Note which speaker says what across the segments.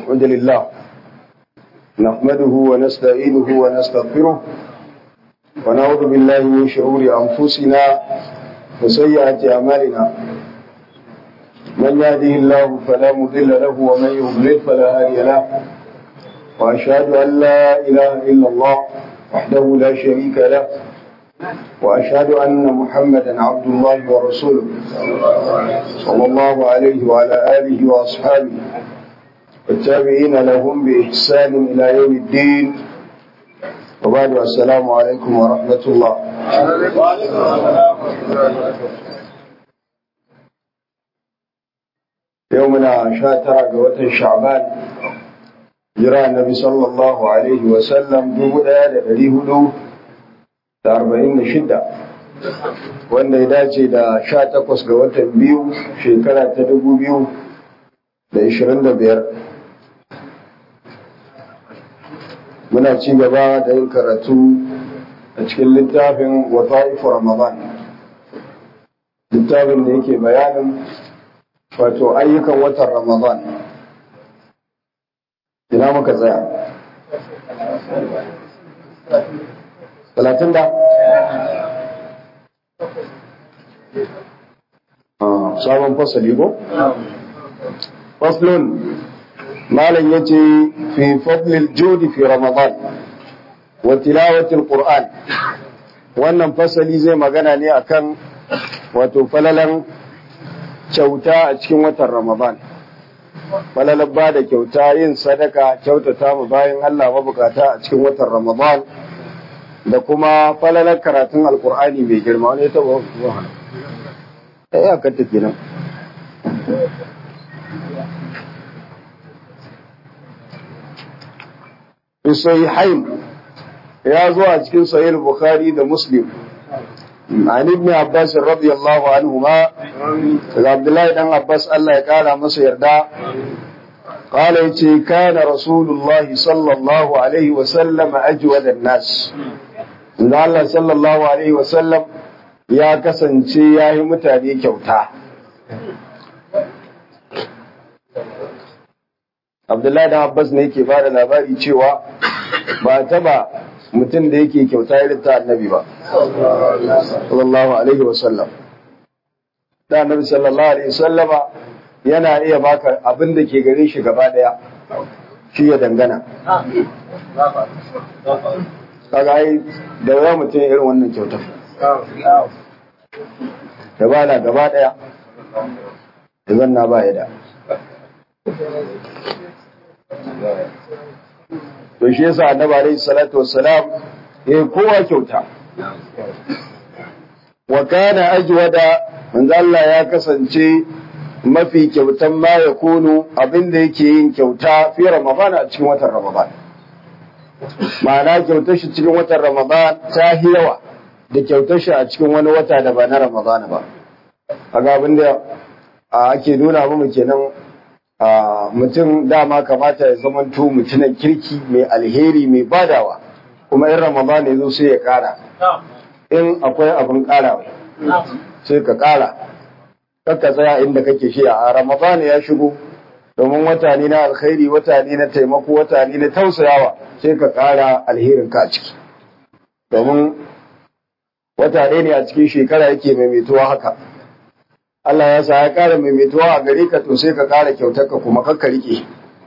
Speaker 1: الحمد لله نحمده ونستعينه ونستغفره ونعوذ بالله من شرور أنفسنا وسيئات أعمالنا من يهده الله فلا مضل له ومن يضلل فلا هادي له وأشهد أن لا إله إلا الله وحده لا شريك له وأشهد أن محمدا عبد الله ورسوله صلى الله عليه وعلى آله وأصحابه والتابعين لهم بإحسان إلى يوم الدين وبعد السلام عليكم ورحمة الله يومنا شاترا قوة شعبان جرى النبي صلى الله عليه وسلم بمدى لديه da arba'in da shida wanda ya dace da sha takwas ga watan biyu shekara ta dubu biyu da ishirin da biyar muna ci gaba da yin karatu a cikin littafin wata'ifu ramadan littafin da yake bayanin wato ayyukan watan ramadan ina muka tsaya talatin da sabon fasali ko? faslun malam ya ce fi fadlil jodi fi ramadan wa tilawatil qur'an wannan fasali zai magana ne akan wato falalan kyauta a cikin watan ramadan falalan ba da kyauta yin sadaka kyautata mu bayan Allah mabukata a cikin watan ramadan da kuma falalar karatun alkur'ani mai girma wani ta zuwa ta yi akanta kenan hain ya zo a cikin sahih bukhari da muslim an ibn abbas radiyallahu anhu ma daga abdullahi dan abbas Allah ya kara masa yarda قال يتي كان رسول الله صلى الله عليه وسلم أجود الناس da Allah sallallahu Alaihi wasallam ya kasance ya yi mutane kyauta. Abdullahi da Abbas ne yake ba da labari cewa ba taba mutum da yake kyauta irin ta annabi ba. Sallallahu Alaihi wasallam. Da annabi sallallahu Alaihi wasallama yana iya baka abin da ke gare shi gaba daya shi ya dangana. kaga ai da yawa mutum irin wannan kyautar da ba na gaba daya da zanna ba ya da to shi yasa annabi alaihi salatu wassalam yayi kowa kyauta wa kana ajwada manzo Allah ya kasance mafi kyautan ma ya kunu abinda yake yin kyauta fi ramadan a cikin watan ramadan ma'ana kyautar shi cikin watan Ramadan ta yi yawa da kyautar shi a cikin wani wata da ba na Ramadan ba. A abin da ake nuna mu kenan mutum dama kamata ya zamanto mutumin kirki mai alheri mai badawa kuma in Ramadan ya zo sai ya kara. In akwai abin karawa sai ka kara. Kakka tsaya inda kake shi a Ramadan ya shigo domin wata ne na alkhairi wata ne na taimako wata ne na tausayawa sai ka ƙara alherinka a ciki domin wata ɗaya ne a cikin shekara yake maimaituwa haka Allah ya sa ya ƙara maimaituwa a gare ka to sai ka ƙara kyautarka kuma kakka riƙe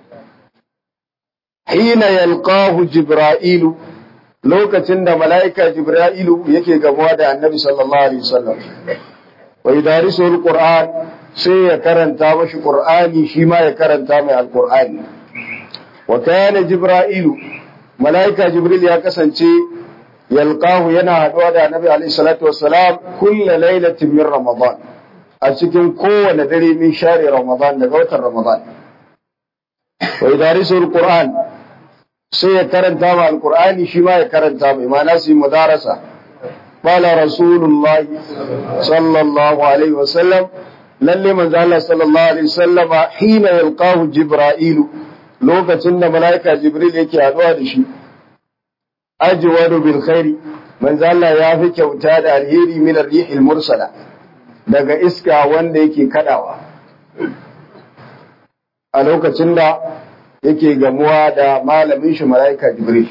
Speaker 1: hina yalqahu jibra'ilu lokacin da mala'ika jibra'ilu yake gamuwa da annabi sallallahu alaihi wasallam wa yudarisu alquran sai ya karanta mashi qur'ani shi ma ya karanta mai alqur'ani wa kana jibra'ilu malaika jibril ya kasance yalqahu yana haduwa da annabi alaihi salatu wassalam kullu lailatin min ramadan a cikin kowane dare min share ramadan daga watan ramadan wa yudarisu alquran sai ya karanta ma alqur'ani shi ma ya karanta mai ma'ana su mudarasa قال رسول الله صلى الله عليه وسلم lalle manzo Allah sallallahu alaihi wasallama hina yalqahu jibra'ilu lokacin da malaika jibril yake haduwa da shi ajwadu bil khairi manzo Allah ya fi kyauta da alheri min ar-rihil mursala daga iska wanda yake kadawa a lokacin da yake gamuwa da malamin shi mala'ika Jibril.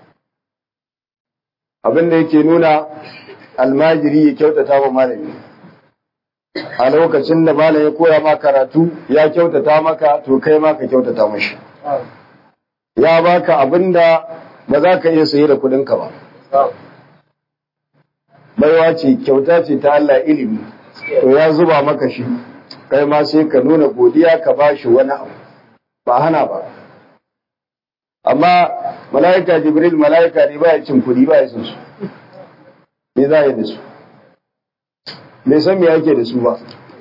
Speaker 1: Abin da yake nuna almajiri ya kyautata wa malami. A lokacin da malam ya koya ma karatu ya kyautata maka to kai ma ka kyautata mashi. Ya baka abin da ba za ka iya saye da kuɗinka ba. Baiwa ce kyauta ce ta Allah ilimi, to ya zuba maka shi, kai ma sai ka nuna godiya ka ba shi wani abu, ba hana ba. amma mala'ika jibril mala'ika ne ba ya cin kuɗi ba ya san su me za a yi da su bai san me yake da su ba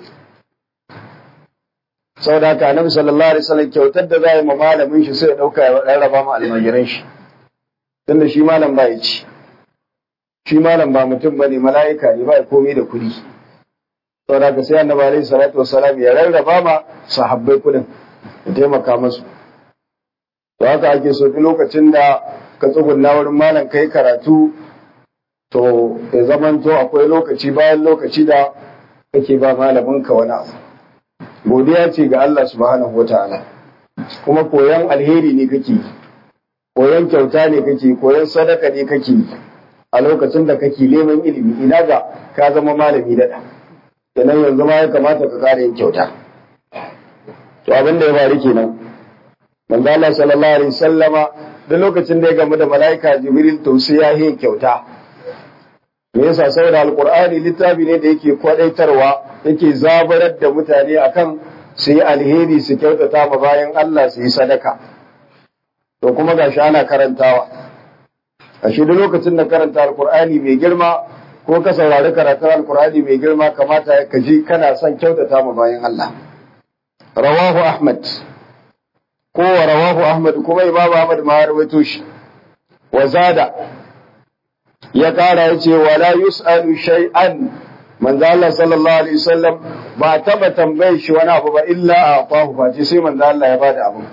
Speaker 1: sau da haka annabi sallallahu alaihi wasallam kyautar da za a yi ma malamin shi sai ya ɗauka ya rarraba ma almajiran shi tunda shi malam ba ya ci shi malam ba mutum ba ne mala'ika ne ba ya komai da kuɗi sau da haka sai annabi alaihi salatu wasalam ya rarraba ma sahabbai kuɗin ya taimaka masu to haka ake so duk lokacin da ka tsugunna wurin malam kai karatu to ya zamanto akwai lokaci bayan lokaci da kake ba malamin ka wani abu godiya ce ga Allah subhanahu wataala kuma koyan alheri ne kake koyan kyauta ne kake koyan sadaka ne kake a lokacin da kake neman ilimi ina ga ka zama malami daɗa kenan yanzu ma ya kamata ka kare yin kyauta to abin da ya faru kenan manzo Allah sallallahu alaihi sallama duk lokacin da ya gamu da mala'ika Jibril to sai ya yi kyauta me yasa saboda alqur'ani littafi ne da yake kwadaitarwa yake zabarar da mutane akan su yi alheri su kyautata ma bayan Allah su yi sadaka to kuma gashi ana karantawa a shi duk lokacin da karanta alqur'ani mai girma ko ka saurari karatun alqur'ani mai girma kamata ka ji kana son kyautata ma bayan Allah rawahu ahmad ko wa rawahu Ahmad kuma Imam Ahmad ma ya rawaito shi wa zada ya kara yace wala yusalu shay'an manzo Allah sallallahu alaihi wasallam ba taba tambaye shi wani abu ba illa atahu ba sai manzo Allah ya bada abu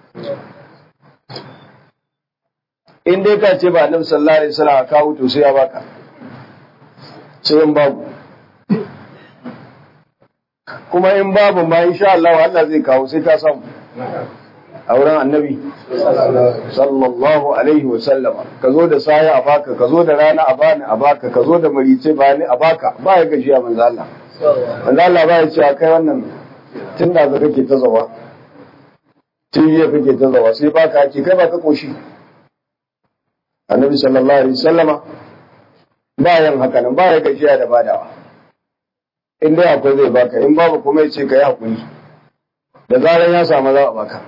Speaker 1: in dai ka ce ba annabi sallallahu alaihi wasallam ka wuto sai ya baka sai in babu kuma in babu ma insha Allah Allah zai kawo sai ka samu a wurin annabi sallallahu alaihi wa sallama ka zo da saya a baka ka zo da rana a bani a baka ka zo da marice bani a baka ba ya gaji a manzo Allah manzo Allah ba ya ce a kai wannan tun da za kake ta zawa tun yi kake ta zawa sai baka ake kai baka koshi annabi sallallahu alaihi wa sallama ba yan haka nan ba ya gajiya da badawa in dai akwai zai baka in babu kuma ya ce ka yi hakuri da zaran ya samu za a baka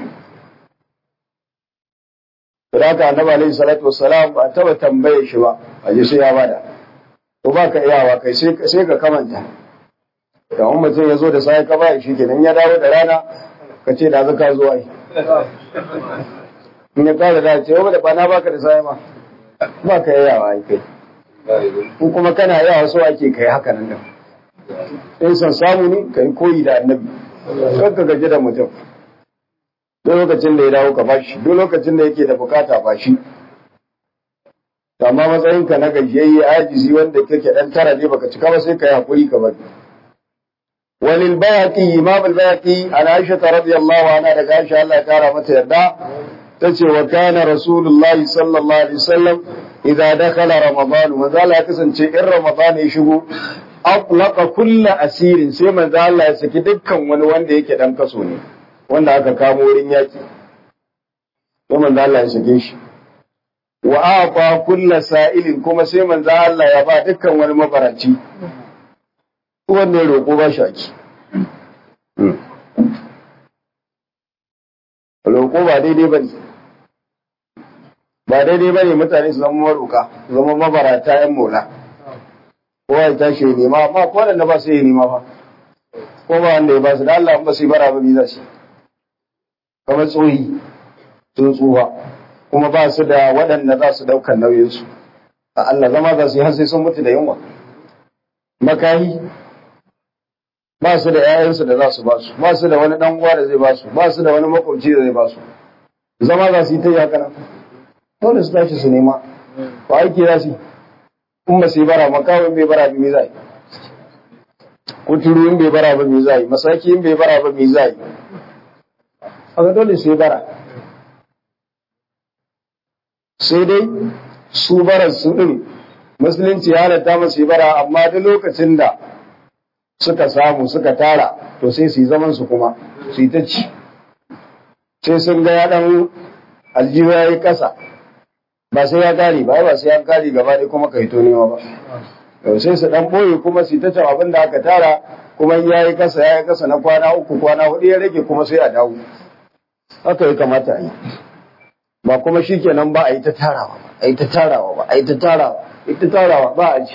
Speaker 1: Raka annabi alaihi salatu wassalam ba taba tambaye shi ba, a ji sai ya bada. To ba ka iyawa kai sai ka kamanta. Da wani mutum ya zo da sai ka ba shi kenan ya dawo da rana ka ce da zaka zo ai. In ya kara da ce ba da bana baka da sai ma. Ba ka iyawa ai kai. Ko kuma kana iyawa so ake kai haka nan din. In san samu ne kai koyi da annabi. Kar ka gaji da mutum. duk lokacin da ya dawo ka bashi duk lokacin da yake da bukata bashi amma matsayinka na gajiyayye ajizi wanda kake dan tara ne baka cika ba sai ka yi hakuri ka bari walil bayaqi imam al bayaqi an aisha radiyallahu anha daga aisha Allah ya kara mata yarda tace wa kana rasulullahi sallallahu alaihi wasallam idza dakhala ramadan manzo Allah ya kasance in ramadan ya shigo atlaqa kullu asirin sai manzo Allah ya saki dukkan wani wanda yake dan kaso ne wanda aka kamo wurin yaki sai manzo Allah ya sake shi wa aqa kulla sa'ilin kuma sai manzo Allah ya ba dukkan wani mabaraci wanda ya roƙo ba shi aki roƙo ba daidai ba ne ba daidai ba ne mutane su zama maroƙa su zama mabarata ‘yan mola kowa ya tashi ya nema amma ko da ba su yi nema ba ko ba wanda ya ba su da Allah ba su yi bara ba za su kamar tsohi sun tsufa kuma ba su da waɗanda za su ɗaukar nauyinsu a Allah zama za su yi har sai sun mutu da yunwa makahi ba su da ‘ya'yansu da za su ba su ba su da wani ɗan uwa da zai ba su ba su da wani makwabci da zai ba su zama za su yi ta yi haka nan dole su tashi su nema ba aiki za su yi in ba su yi bara makawin bai bara bi zai kuturu in bai bara ba mi zai masaki in bai bara ba mi zai haka dole su yi bara sai dai su barar su din musulunci ya halatta masu bara amma duk lokacin da suka samu suka tara to sai su yi zaman su kuma su yi ta ci sai sun ga ya dan aljihu ya yi kasa ba sai ya kare ba ba sai ya kare gaba ɗaya kuma ka hito nema ba sai su dan boye kuma su ta abin da aka tara kuma ya yi kasa ya yi kasa na kwana uku kwana hudu ya rage kuma sai a dawo haka ya kamata a yi ba kuma shi kenan ba a yi ta tarawa ba a yi ta tarawa ba a yi ta tarawa a yi ta tarawa ba a ci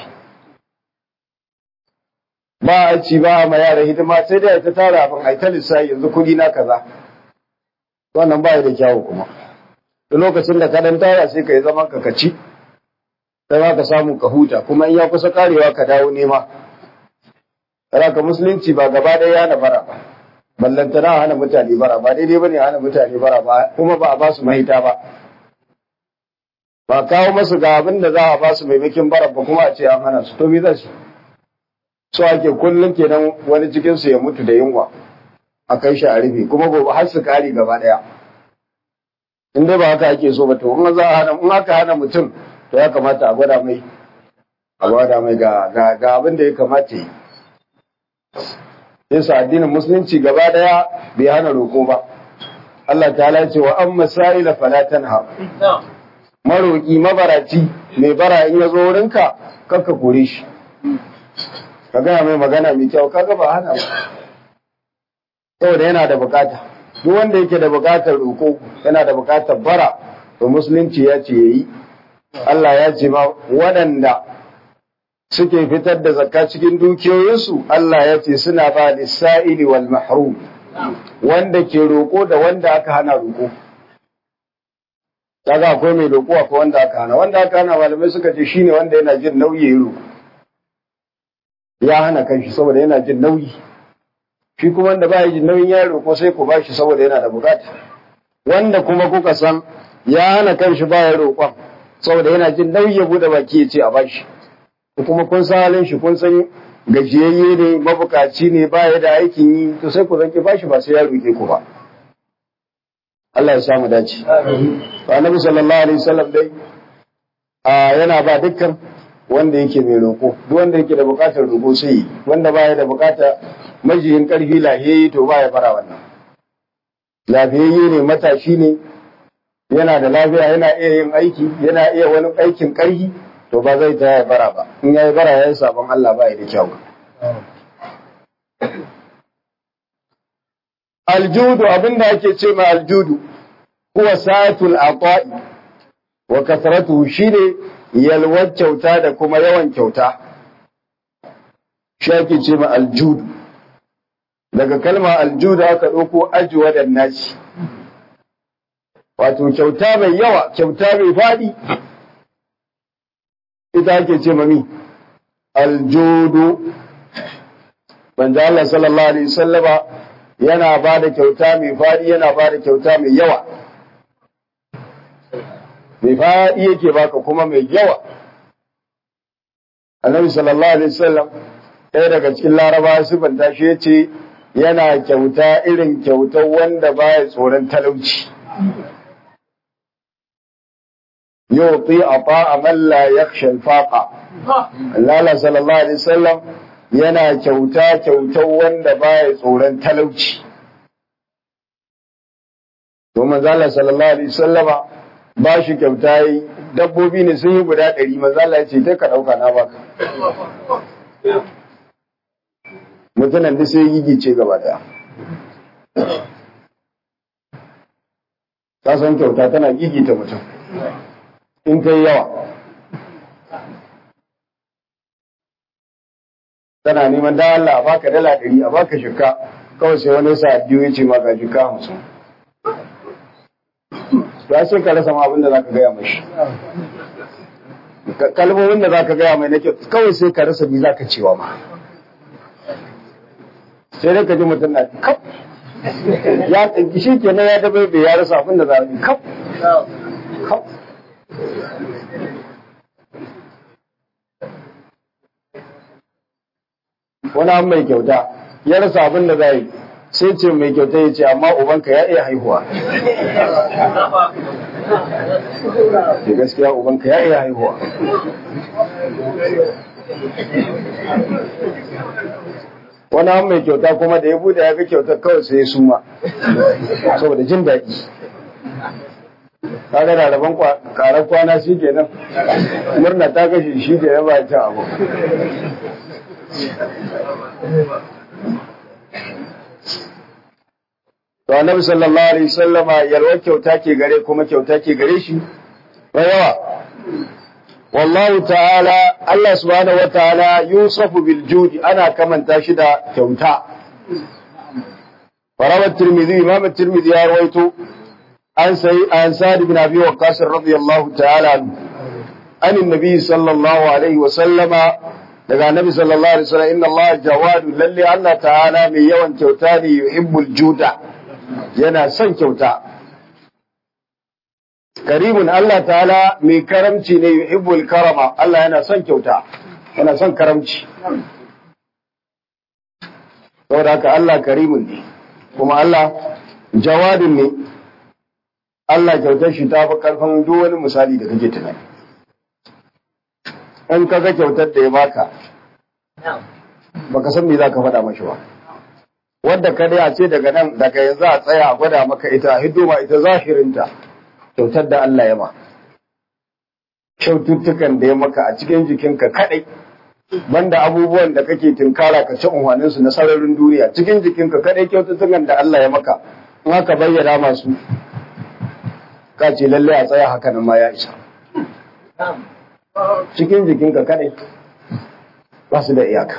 Speaker 1: ba a ci ba a ma yara hidima sai dai a yi ta tara abin a yi ta lissafi yanzu kuɗi na kaza wannan ba da kyawu kuma da lokacin da ka dan tara sai ka yi zaman ka ka ci sai ma ka samu ka huta kuma in ya kusa karewa ka dawo nema ka musulunci ba gaba ɗaya hana bara ba ballantana hana mutane bara ba daidai bane hana mutane bara ba kuma ba a ba su mahita ba ba kawo masu ga abin da za a ba su maimakin bara ba kuma a ce an hana su to me za su so ake kullum kenan wani cikin su ya mutu da yunwa a kai shi a rufe kuma gobe har su kare gaba ɗaya in dai ba haka ake so ba to in za a hana in aka hana mutum to ya kamata a gwada mai a gwada mai ga ga abin da ya kamata yi yasa addinin musulunci gaba daya bai hana roko ba Allah ta ce wa an masaila fala tanha maroki mabaraci mai bara in ya zo wurinka kakka kore shi ka gaya mai magana mai kyau kaga ba hana ba saboda yana da bukata duk wanda yake da bukatar roko yana da bukatar bara to musulunci ya ce yayi Allah ya ce ma waɗanda suke fitar da zakka cikin dukiyoyinsu Allah ya ce suna ba lissa'ili wal mahrum wanda ke roƙo da wanda aka hana roƙo kaga akwai mai roƙo akwai wanda aka hana wanda aka hana malamai suka ce shine wanda yana jin nauyi ya roƙo ya hana kanshi saboda yana jin nauyi shi kuma wanda ba jin nauyin ya roƙo sai ku bashi saboda yana da bukata wanda kuma kuka san ya hana kanshi ba ya roƙon saboda yana jin nauyi ya bude baki ya ce a bashi kuma kun san halin shi kun san gajiyayye ne mabukaci ne ba ya da aikin yi to sai ku zanki bashi ba sai ya roƙe ku ba Allah ya samu dace to annabi sallallahu alaihi wasallam dai a yana ba dukkan wanda yake mai roƙo duk wanda yake da buƙatar roƙo sai wanda ba ya da buƙata majiyin ƙarfi lahiyayye to ba ya fara wannan lafiyayye ne matashi ne yana da lafiya yana iya yin aiki yana iya wani aikin ƙarfi to ba zai ta ya bara ba in ya yi bara ya yi sabon Allah ba ya da kyau aljudu abinda ake ce ma aljudu huwa satul aqa'i wa kasratuhu shine yalwar kyauta da kuma yawan kyauta shi ake ce ma aljudu daga kalma aljudu aka ɗauko ajuwa da naci wato kyauta mai yawa kyauta mai faɗi ita ake ce mami aljudu manzo Allah sallallahu alaihi wasallama yana ba da kyauta mai faɗi yana ba da kyauta mai yawa mai faɗi yake baka kuma mai yawa annabi sallallahu alaihi wasallam ɗaya daga cikin laraba sifanta shi ya ce yana kyauta irin kyautar wanda baya tsoron talauci yuti ata man la yakhsha al-faqa Allah sallallahu alaihi wasallam yana kyauta kyautar wanda baya tsoron talauci to manzo Allah sallallahu alaihi wasallama ba shi kyauta yi dabbobi ne sun yi guda ɗari manzo Allah ya ce ta ka ɗauka na baka mutumin da sai gigice gaba daya ka san kyauta tana gigita mutum in kai yawa tana neman da Allah a baka dala ɗari a baka shika kawai sai wani sa biyu ya ce maka shika hamsin ya sai ka rasa ma abin da za ka gaya mashi kalmomin da za ka gaya mai na kyau kawai sai ka rasa bi za ka cewa ma sai dai ka ji mutum na kaf ya shi kenan ya dabe bai ya rasa abin da za a yi kaf kaf wani an mai kyauta ya rasa abin da za yi sai ce mai kyauta ya ce amma ubanka ya iya haihuwa da gaskiya ubanka ya iya haihuwa wani an mai kyauta kuma da ya bude ya ga kyautar kawai sai ya suma saboda jin daɗi kaga da rabon karar kwana shi kenan murna ta kashe shi ke ba ta abu to annabi sallallahu alaihi wasallama yalwar kyauta ke gare kuma kyauta ke gare shi ba yawa wallahu ta'ala Allah subhanahu wa ta'ala yusafu bil judi ana kamanta shi da kyauta farawat tirmidhi imam tirmidhi ya rawaito an sai an sa'd ibn abi waqqas radiyallahu ta'ala an annabi sallallahu alaihi wa sallama daga annabi sallallahu alaihi wasallam inna Allah jawadu lalle Allah ta'ala mai yawan kyauta ne yuhibbul juda yana son kyauta karimun Allah ta'ala mai karamci ne yuhibbul karama Allah yana son kyauta yana son karamci saboda haka Allah karimun ne kuma Allah jawadin ne Allah kyautar shi ta fi karfin duk wani misali da kake tunani in ka ga kyautar da ya baka baka san me za ka faɗa mashi ba wadda ka dai ce daga nan daga yanzu a tsaya a gwada maka ita hidima ita zahirinta kyautar da Allah ya ma kyaututtukan da ya maka a cikin jikinka kadai banda abubuwan da kake tinkara ka ci unhwanin su na sararin duniya cikin jikinka kadai kyaututtukan da Allah ya maka in haka bayyana masu ka ce lalle a tsaya haka nan ma ya isa cikin jikinka kadai ba su da iyaka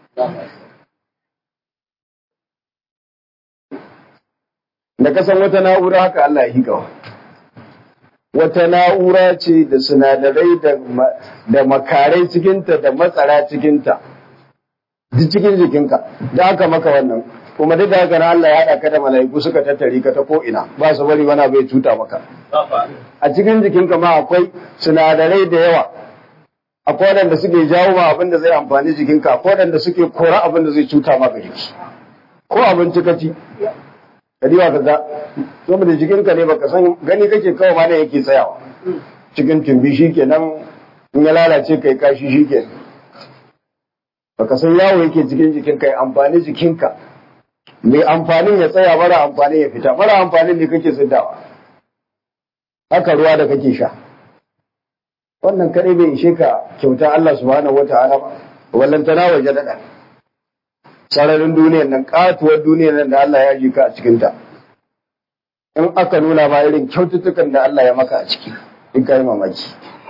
Speaker 1: da kasan wata na'ura haka Allah ya hikawa wata na'ura ce da sinadarai da makarai cikinta da matsara cikinta duk cikin jikinka da aka maka wannan kuma duk da haka na Allah ya haɗa ka da mala'iku suka tattare ka ta ko'ina ba su bari wani bai cuta maka a cikin jikinka ma akwai sinadarai da yawa akwai waɗanda suke jawo ma abin da zai amfani jikinka akwai waɗanda suke kora abin da zai cuta maka jiki ko abinci ka ci kadiwa ka ga saboda jikinka ne baka san gani kake kawai ma ne yake tsayawa cikin tumbi shikenan in ya lalace kai kashi shikenan baka san yawo yake cikin jikinka ya amfani jikinka mai amfanin ya tsaya mara amfanin ya fita mara amfanin ne kake siddawa haka ruwa da kake sha wannan kadai bai ishe ka kyauta Allah subhanahu wataala ba wallantana waje daɗa sararin duniyar nan katuwar duniyar nan da Allah ya ji ka a cikinta in aka nuna ma irin kyaututtukan da Allah ya maka a ciki in ka yi mamaki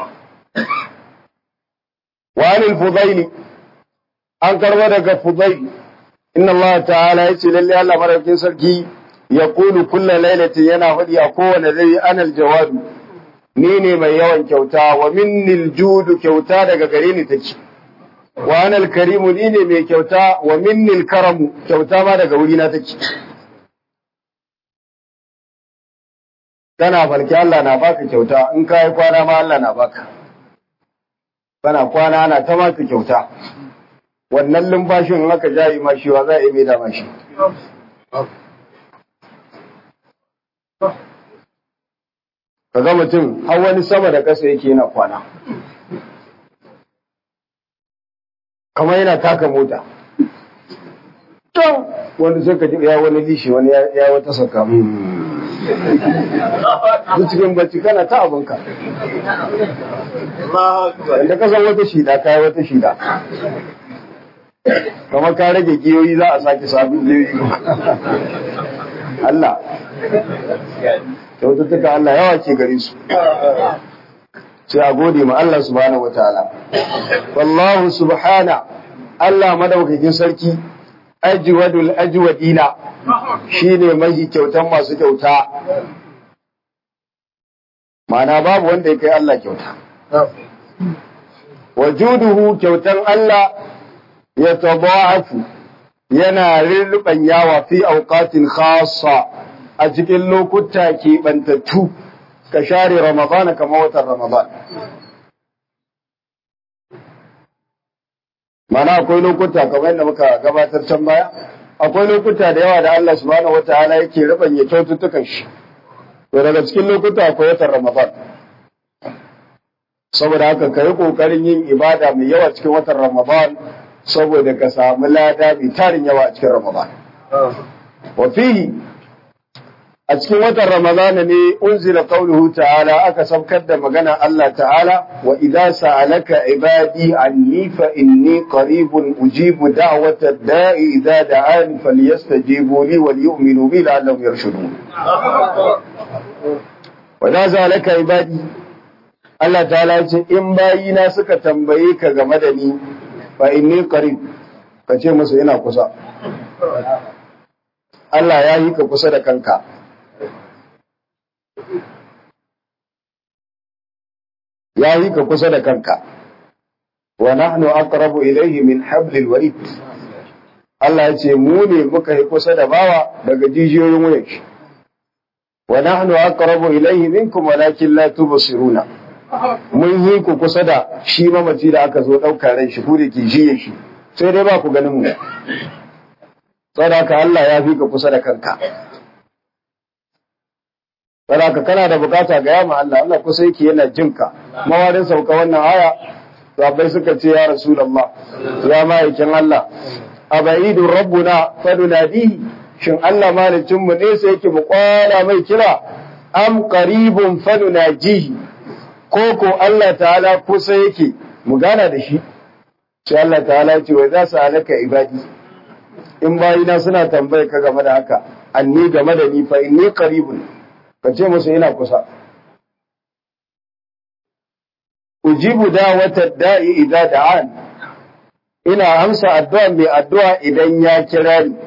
Speaker 1: wa anil fudaili an karba daga fudaili inna Allah ta'ala ya ce lalle Allah madaukakin sarki ya kulu kulla lailatin yana faɗi a kowane dare anal jawadu ni ne mai yawan kyauta wa minnil judu kyauta daga gare ni take wa anal karimu ni ne mai kyauta wa minnil karamu kyauta ma daga wuri na take kana falki Allah na baka kyauta in ka yi kwana ma Allah na baka kana kwana ana ta maka kyauta wannan lumfashin in aka jayi ma shi wa za a yi mai da mashi ka ga mutum har wani sama da ƙasa yake yana kwana kamar yana taka mota can wani sai ka ji ya wani lishi wani ya wata saka duk cikin bacci kana ta abinka da kasan wata shida kayi wata shida kamar ka rage giyoyi za a sake sabon giyoyi Allah kyaututtuka Allah yawa ke gare su sai a gode ma Allah subhanahu wa ta'ala wallahu subhana Allah madaukakin sarki ajwadul ajwadina shine mai kyautan masu kyauta ma'ana babu wanda ya kai Allah kyauta wajuduhu kyautan Allah ya tabaafu yana rirriban yawa fi auqatin khassa a cikin lokuta keɓantattu ka share ramadana kamar watan ramadan mana akwai lokuta kamar yadda muka gabatar can baya akwai lokuta da yawa da Allah subhanahu wataala yake rubanya kyaututtukan shi to daga cikin lokuta akwai watan Ramadan saboda haka ka yi ƙoƙarin yin ibada mai yawa cikin watan Ramadan saboda ka samu lada mai tarin yawa a cikin Ramadan. Wa fihi a cikin watan Ramadan ne unzila qauluhu ta'ala aka saukar da magana Allah ta'ala wa idza sa'alaka ibadi anni fa inni qaribun ujibu da'wata da'i idza da'ani falyastajibu li wal yu'minu bi la'allahum yarshudun. Wa idza sa'alaka ibadi Allah ta'ala ce in bayina suka tambaye ka game da ni fa inni qarib ka ce musu ina kusa Allah ya yi ka kusa da kanka ya yi ka kusa da kanka wa nahnu aqrabu ilayhi min hablil warid Allah ya ce mu ne muka yi kusa da bawa daga jijiyoyin wuyan shi wa nahnu aqrabu ilayhi minkum walakin la tubsiruna mun yi ku kusa da shi mamaci da aka zo ɗauka ran shi ku da ke jiye shi sai dai ba ku ganin mu sadaka Allah ya fi ka kusa da kanka sadaka kana da bukata ga yama Allah Allah kusa yake yana jinka mawarin sauka wannan aya sahabbai suka ce ya rasulullah ya ma'aikin Allah abaidu rabbuna fadunadihi shin Allah malicin mu ne sai yake mu kwana mai kira am qaribun fadunajihi ko ko Allah ta'ala kusa yake mu gana da shi sai Allah ta'ala ce wai za su halaka ibadi in bayina suna tambaye ka game da haka anni game da ni fa inni qaribun ka ce musu ina kusa ujibu da'wata da'i idza da'an ina amsa addu'a mai addu'a idan ya kira ni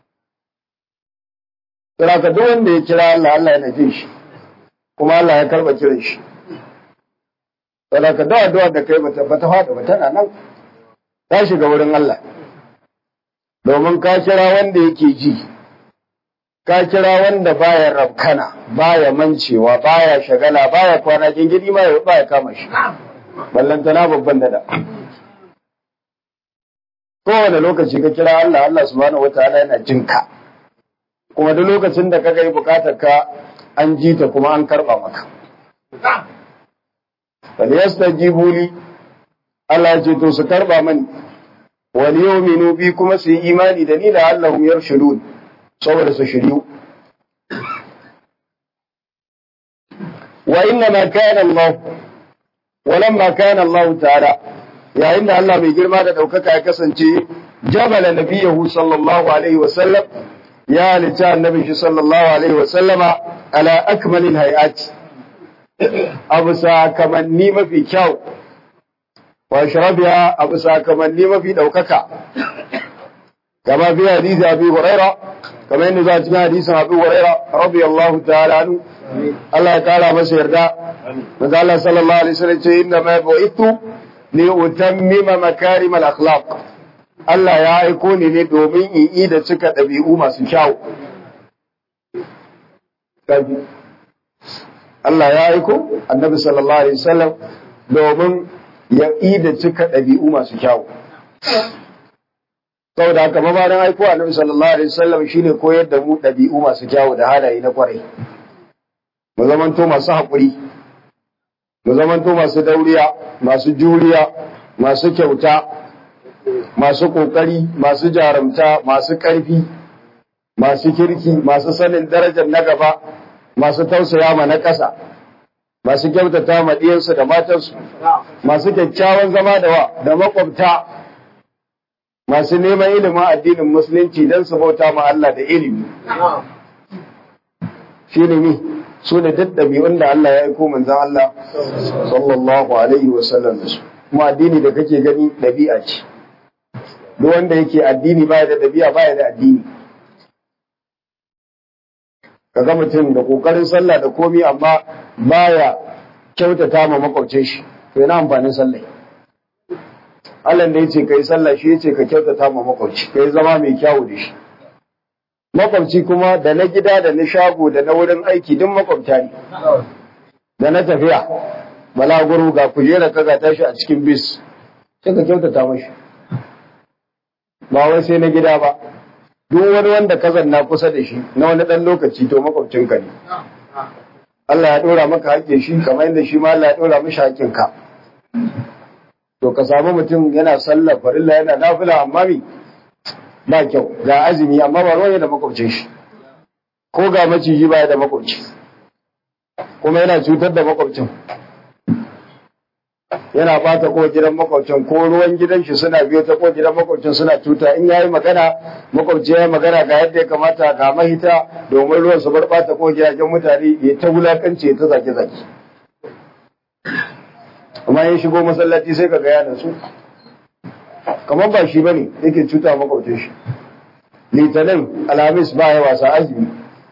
Speaker 1: Kira ka duk wanda ya kira Allah Allah yana jin shi kuma Allah ya karba kiran shi Sadaka da addu'a da kai bata bata fada ba tana nan ta shiga wurin Allah. Domin ka kira wanda yake ji, ka kira wanda baya rabkana, baya mancewa, baya shagala, baya kwana gingiri ma ya baya kama shi. Ballantana babban dada. Kowane lokaci ka kira Allah, Allah subhanahu wataala yana jinka. Kuma duk lokacin da kaga yi bukatar ka an ji ta kuma an karba maka. falyastajibu li Allah ce to su karba mani wal yu'minu bi kuma su yi imani da ni da Allahum yarshudun saboda su shiryu wa inna ma kana Allah walamma kana Allah ta'ala yayin da Allah mai girma da daukaka ya kasance jabala nabiyahu sallallahu alaihi wa sallam ya halitta annabi shi sallallahu alaihi wa sallama ala akmalil hayati abu sakamanni mafi kyau wa sharabiya abu sakamanni mafi ɗaukaka kama fi hadisi abi huraira kama yadda za a cikin hadisin abi huraira radiyallahu ta'ala anhu Allah ya kara masa yarda manzo Allah sallallahu alaihi wasallam ce inna ma bu'ithu li utammima makarim al akhlaq Allah ya aiko ni ne domin in yi da cika ɗabi'u masu kyau Allah ya aiko annabi sallallahu alaihi wasallam domin ya da cika ɗabi'u masu kyawu. Saboda haka mabarin aiko annabi sallallahu alaihi wasallam shine koyar da mu ɗabi'u masu kyawu da halaye na kwarai. Mu zamanto masu haƙuri, mu zamanto masu dauriya, masu juriya, masu kyauta, masu ƙoƙari, masu jarumta, masu ƙarfi, masu kirki, masu sanin darajar na gaba, masu tausaya ma na ƙasa, masu kyautata ma ɗiyansu da matansu, masu kyakkyawan zama da wa da makwabta, masu neman ilimin addinin musulunci don su bauta ma Allah da ilimi. Shi ne su ne duk ɗabi'un da Allah ya aiko manzan Allah sallallahu alaihi wa sallam da su. Kuma addini da kake gani ɗabi'a ce. Duk wanda yake addini baya da ɗabi'a baya da addini. ka ga mutum da kokarin sallah da komi amma baya kyautata ma makwabcin shi to yana amfanin sallah Allah da yace kai sallah shi yace ka kyautata ma makwabci kai zama mai kyawu da shi makwabci kuma da na gida da na shago da na wurin aiki duk makwabta ne da na tafiya balaguro ga kujera ka ga tashi a cikin bis sai ka kyautata mashi ba wai sai na gida ba duk wani wanda ka zanna kusa da shi na wani ɗan lokaci to makwabcinka ne Allah ya dora maka haƙƙin shi kamar yadda shi ma Allah ya dora mishi haƙƙin ka to ka samu mutum yana sallar farilla yana nafila amma mi ba kyau ga azumi amma ba ruwan da makwabcin shi ko ga maciji baya da makwabci kuma yana cutar da makwabcin yana bata ko gidan makwabcin ko ruwan gidan shi suna biyo ta ko gidan makwabcin suna cuta in yayi magana makwabci yayi magana ga yadda ya kamata ga mahita domin ruwan su bar bata ko gidajen mutane ya ta wulakanci ya ta zaki zaki amma ya shigo masallaci sai ka ga yana su kamar ba shi bane yake cuta makwabcin shi litinin alhamis ba ya wasa azumi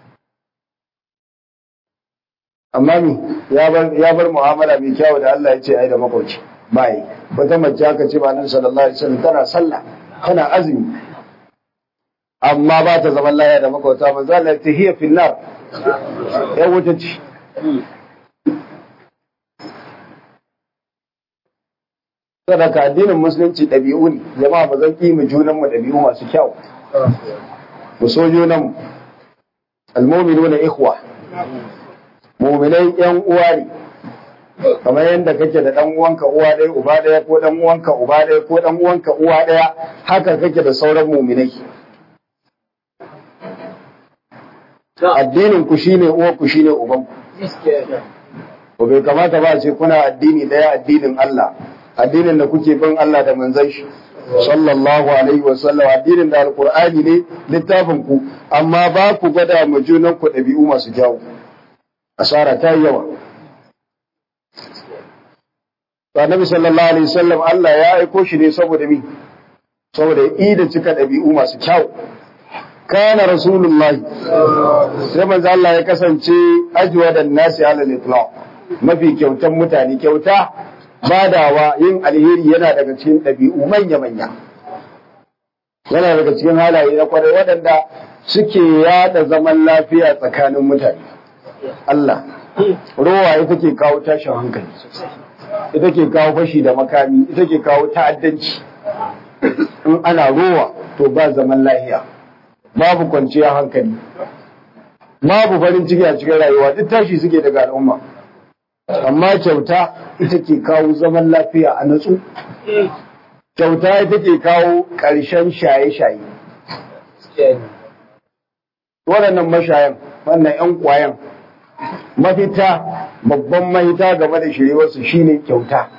Speaker 1: amma mi ya bar mu'amala mai kyau da Allah ya ce ai da makwabci bai wata mace aka ce ba nan sallallahu alaihi wasallam tana sallah tana azumi amma ba ta zaman laya da makwabta manzo Allah ya ce hiya fil nar ya wuta ce sadaka addinin musulunci ɗabi'u ne jama'a ba zan ƙi mu junan mu ɗabi'u masu kyau mu so junan mu almu'minuna ikhwa mu'minai yan uwa ne kamar yadda kake da dan uwanka uwa ɗaya uba ɗaya ko dan uwanka uba ɗaya ko dan uwanka uwa ɗaya haka kake da sauran mu'minai addinin ku shine uwa ku shine uban ku bai kamata ba ce kuna addini ɗaya addinin Allah addinin da kuke bin Allah da manzon shi sallallahu alaihi wa sallam addinin da alqur'ani ne littafin ku amma ba ku gwada mu junan ku ɗabi'u masu kyau asara ta yi yawa to annabi sallallahu alaihi wasallam Allah ya aiko shi ne saboda mi saboda ya da cika ɗabi'u masu kyau kana rasulullah sai manzo Allah ya kasance ajwa da nasi ala al-itlaq mafi kyautan mutane kyauta badawa yin alheri yana daga cikin ɗabi'u manya-manya yana daga cikin halaye na kwarai waɗanda suke yada zaman lafiya tsakanin mutane Allah rowa ita ke kawo tashin hankali ita ke kawo fashi da makami ita ke kawo ta'addanci in ana rowa to ba zaman lahiya babu kwanciyar hankali babu farin ciki a cikin rayuwa duk tashi suke daga al'umma amma kyauta ita ke kawo zaman lafiya a natsu kyauta ita ke kawo ƙarshen shaye-shaye waɗannan mashayan wannan 'yan ƙwayan mafita babban mahita game da shirewarsu shine kyauta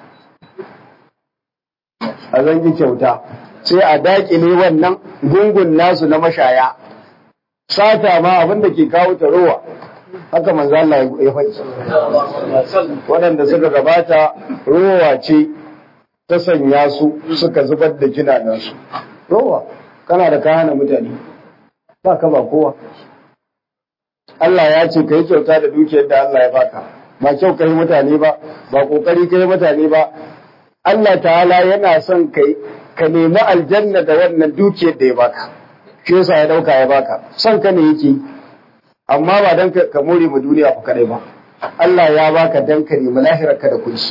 Speaker 1: a zangi kyauta sai a daƙile wannan gungun nasu na mashaya sata ma abin da ke kawo ta rowa haka manzo Allah ya faɗi waɗanda suka gabata rowa ce ta sanya su suka zubar da jinanansu rowa kana da kana mutane ba ka ba kowa Allah ya ce ka yi kyauta da dukiyar da Allah ya baka ba kyau ka yi mutane ba ba kokari ka yi mutane ba Allah ta'ala yana son kai ka nemi aljanna da wannan dukiyar da ya baka shi yasa ya dauka ya baka son ka ne yake amma ba dan ka more mu duniya ku kadai ba Allah ya baka dan ka nemi lahirar ka da kuɗi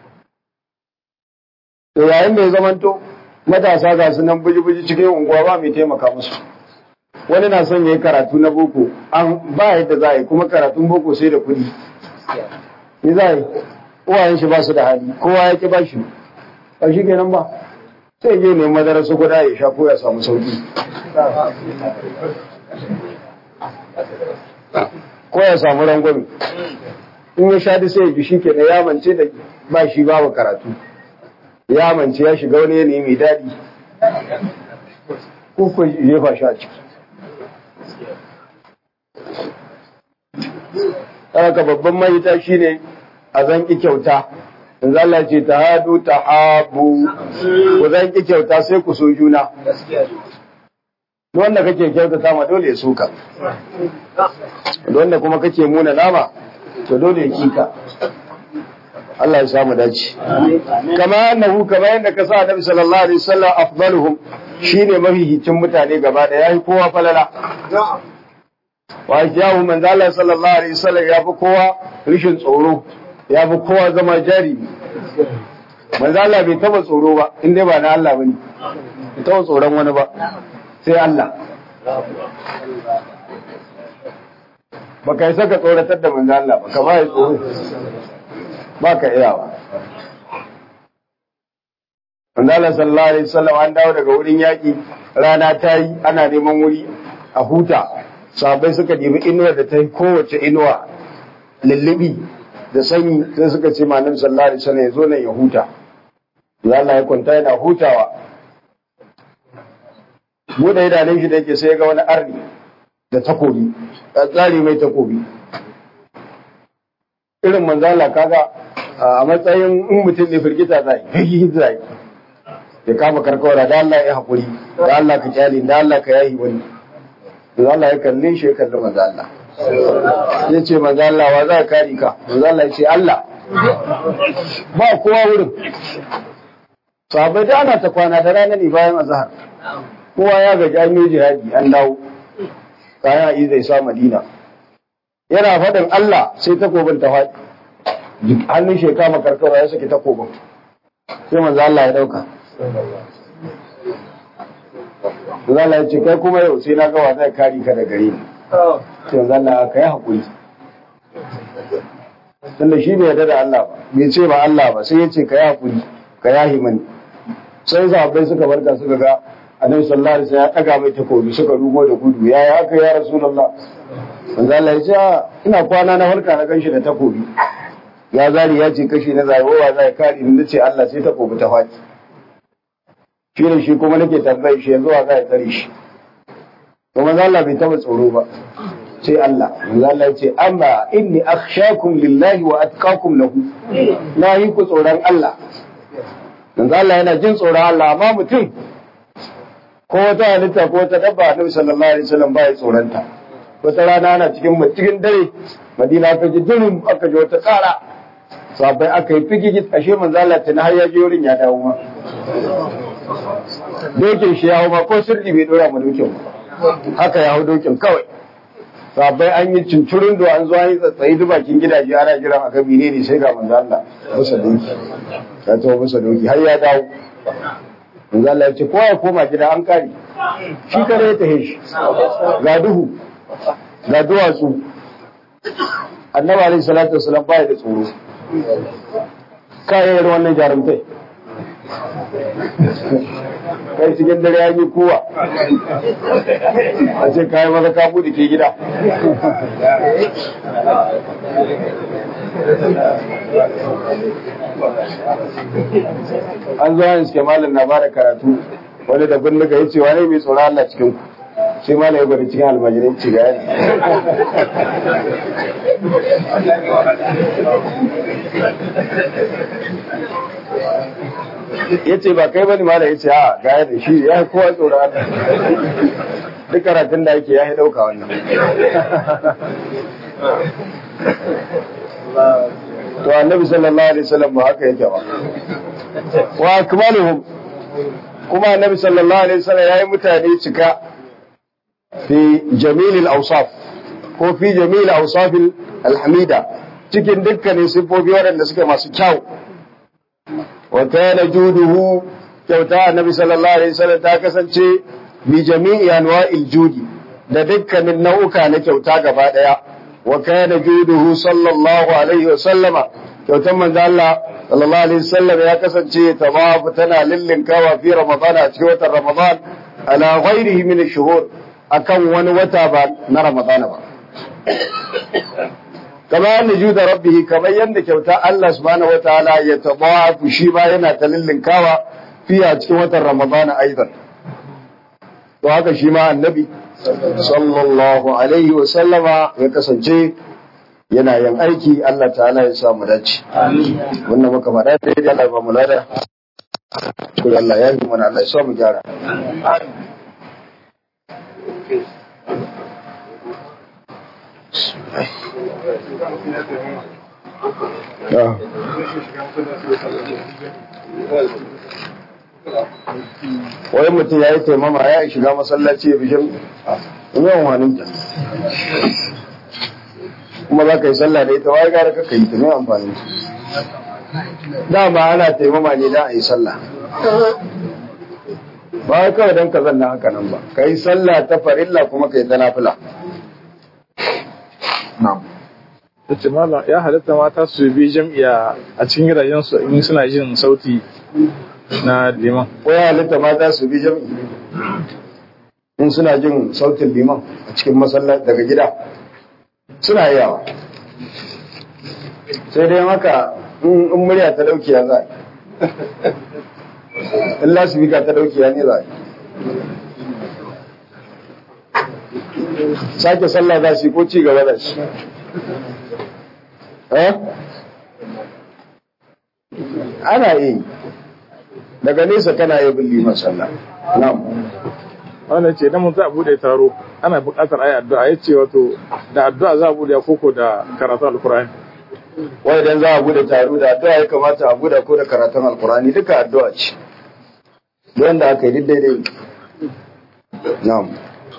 Speaker 1: to yayin da ya zamanto matasa ga su nan buji-buji cikin unguwa ba mai taimaka musu wani na son ya yi karatu na boko an ba yadda za a yi kuma karatun boko sai da kuɗi ni za a yi uwayen shi ba su da hali kowa ya ki ba shi ba shi kenan ba sai je ne madara su guda ya sha ko ya samu sauki ko ya samu rangwame in ya sha da sai ya ji shi kenan ya mance da ba shi babu karatu ya mance ya shiga wani yanayi mai daɗi ko ko jefa shi a ciki haka babban mahita shine a zanki kyauta in Allah ce ta hadu ta habu ku zanki kyauta sai ku so juna wanda kake kyautata ma dole ya soka wanda kuma kake muna nama to dole ya kika Allah ya samu dace kama annahu kama yadda ka sa Annabi sallallahu alaihi wasallam afdaluhum shine mahihicin mutane gaba da yayi kowa falala wa yahu manzo Allah sallallahu alaihi wasallam ya fi kowa rishin tsoro ya fi kowa zama jari manzo Allah bai taba tsoro ba in dai ba na Allah bane bai taba tsoron wani ba sai Allah ba ka yi saka tsoratar da manzo Allah ba kama ya tsoro ba ka iya ba manzo Allah sallallahu alaihi wasallam an dawo daga wurin yaki rana ta yi ana neman wuri a huta sahabbai suka nemi inuwa da ta yi kowace inuwa lullubi da sanyi sai suka ce ma annabi sallallahu alaihi wasallam ya zo nan ya huta ya Allah ya kwanta yana hutawa bude idanun shi da yake sai ga wani arni da takobi a tsari mai takobi irin manzala kaga a matsayin in mutum ne firgita zai yi zai ya kama karkawara da Allah ya haƙuri da Allah ka kyale da Allah ka yayi wani da Allah ya kalle shi ya kalli manzo Allah ya ce manzo Allah wa za ka kare ka manzo Allah ya ce Allah ba kowa wurin sahabbai da ana ta kwana da rana ne bayan azhar kowa ya gaji an yi jihadi an dawo kayan yi zai sa madina yana faɗin Allah sai takobin ta faɗi hannun shi ya kama karkara ya saki takobin sai manzo Allah ya dauka manzo Allah ya ce kai kuma yau sai na ga wa zai kare ka da gare ni sai manzo Allah ka yi hakuri tunda shi bai yarda da Allah ba bai ce ba Allah ba sai ya ce ka yi hakuri ka yahi mani sai sahabbai suka barka suka ga annabi sallallahu alaihi wasallam ya daga mai takobi suka rugo da gudu ya ya haka ya rasulullah manzo Allah ya ce ina kwana na farka na ganshi da takobi ya zari ya ce kashi na zarowa zai kare ni ce Allah sai takobi ta faɗi shi ne shi kuma nake tambayi shi yanzu wa zai tsare shi to manzo Allah bai taba tsoro ba sai Allah manzo Allah ya ce amma inni akhshakum lillahi wa atqakum lahu na yi ku tsoron Allah manzo Allah yana jin tsoron Allah amma mutum ko wata halitta ko wata dabba annabi sallallahu alaihi wasallam ba ya tsoronta wata rana ana cikin cikin dare madina aka ji durin aka ji wata tsara sabai aka yi figigi ashe manzo Allah tana har ya je wurin ya dawo ma dokin shi ya hau ma ko sirri bai dora mu dokin haka ya hau dokin kawai sabai an yi cincirin do an zo an yi tsatsayi duk bakin gidaje ana jiran aka bine ne sai ga manzo Allah musa doki ya tawo musa doki har ya dawo manzo Allah ya ce kowa ya koma gida an kare shi kare ya tahe shi ga duhu ga duwatsu annabi alaihi salatu wasalam baya da tsoro kayan wannan jarumtai kai cikin dare ya yi kowa a ce kayan maza ka bude ke gida an zo an iske malam na bada karatu wani da bindiga ya ce wani mai tsoron Allah cikin ku sai malam ya gwada cikin almajirai ci ga ya ce ba kai bane malam ya ce a ga da shi ya yi kowa tsoron Allah duk karatun da ake ya yi ɗauka wannan to annabi sallallahu alaihi wasallam ba haka yake ba wa akmaluhum kuma annabi sallallahu alaihi wasallam yayi mutane cika fi jamilil awsaf ko fi jamil awsaf alhamida cikin dukkanin sifofi waɗanda suke masu kyau wa kana juduhu kyauta annabi sallallahu alaihi wasallam ta kasance bi jami'i anwa'il judi da dukkanin nau'uka na kyauta gaba daya wa kana juduhu sallallahu alaihi wasallama kyautan manzo Allah sallallahu alaihi wasallam ya kasance tawafu tana lillinkawa fi ramadan a cikin watan ramadan ala ghairihi min ash-shuhur akan wani wata ba na ramadan ba kama yadda juda rabbihi kamar yadda kyauta Allah subhanahu wataala ya tawafu shi ba yana ta lillinkawa fi a cikin watan ramadan aidan to haka shi ma annabi sallallahu alaihi wasallama ya kasance yana yin aiki Allah ta'ala ya samu dace. Wannan muka faɗa da yadda Allah ba mu lada. Ko Allah ya yi mana Allah ya samu gyara. Wai mutum ya yi taimama ya shiga masallaci ya bishin yawan wani kuma za ka yi sallah da ita wai gara ka yi ta mai amfani dama ana taimama ne da a yi sallah ba wai kawai don ka zanna haka nan ba ka yi sallah ta farilla kuma ka yi ta nafila
Speaker 2: ta ce malam ya halatta mata su bi jam'iya a cikin gidajensu in suna jin sauti na liman
Speaker 1: ko ya halitta mata su bi jam'i in suna jin sautin liman a cikin masallaci daga gida suna yawa sai dai maka in in murya ta dauki ya za in lasifika ta dauki ya ne za sake sallah za su yi ko ci gaba da shi eh ana yi daga nesa kana yi bin liman sallah na'am
Speaker 2: wannan ce idan mun za a bude taro ana buƙatar ayi addu'a ya ce wato da addu'a za a bude koko da karatu alkur'ani
Speaker 1: wai idan za a bude taro da addu'a ya kamata a bude ko da karatun alkurani duka addu'a ce don da aka yi duk daidai na'am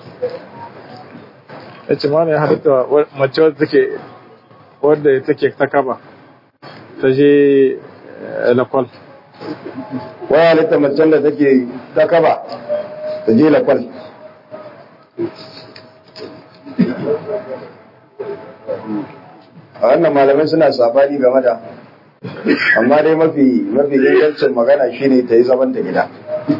Speaker 2: ya ce malam ya halatta wa- mace wadda take wadda take ta kaba ta je eh, lakwal
Speaker 1: wai halitta macen da take ta kaba ta je lakwal a wannan malamai suna sabani game da amma dai mafi mafi ingancin magana shine ta yi zaman ta gida